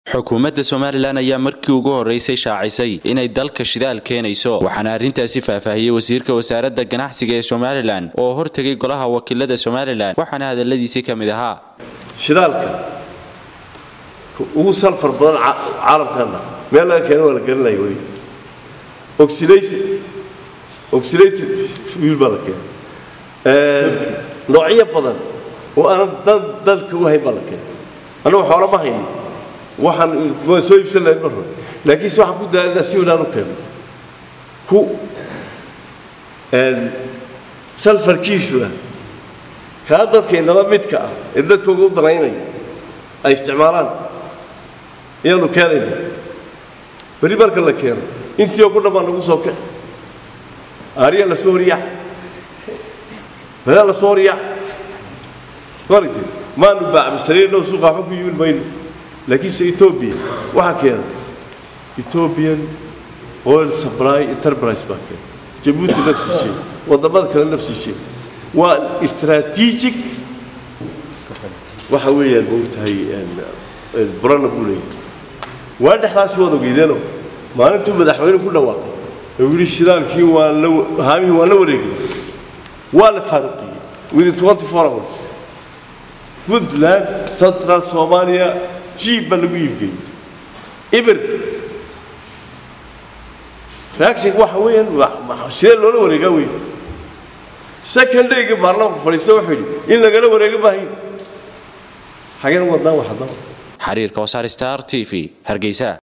xukuumadda somalilan ayaa markii ugu horeysay shaacisay inay dalka shidaal keenayso waxaana arrintaasi faahfaahiyey wasiirka wasaaradda ganacsiga ee somalilan oo hortegay golaha wakiilada somalilan waxaana hadaladiisii ka mid ahaa shidaalka ugu salfar badan caalamkana meel laga keena waa la garanaya weli oxylated fuel baa la keena noocyo badan oo aanan dan dalka u hayn baa la keena annagu xoolo ma hayno waxaan waan soo iibsan lahayn mar hore laakiin se waxaan ku daalina si wanaan u keeno ku salfarkiisuna kaa dadka inala midka ah ee dadkooga u danaynaya ay isticmaalaan ayaanu keenayna beri marka la keeno intii oo ku dhan baa nagu soo kici aariya la soo horiyaax balaa la soo horiyaax maragti maanu baacmishtareenoo suuqa waxba ku yimin mayno laakiinse etoobiya waxaa keena ethiopian oil supply enterprise baa keena jabuuti nafsii shay waddamada kale nafsii shay waa strategic waxa weeyaan moogtahay burana buu leeyahay waa dhexdaasi waad ogeydeeno maalintuu madaxweyne ku dhawaaqay oo yidhi shidaalkii waan la haamihii waan la wareegnay waa la faaruqiyey within twenty four hours puntland central soomaaliya jiib baa lagu iibgeeyey ibir reaction waxa weeyaan sidee loola wareegaa wey second dayga baarlamaanku fadhiista wuxuu yidhi in lagala wareega maahayn xageen wadnaa wax haddaba xiriirka wasaar star t v hargeysa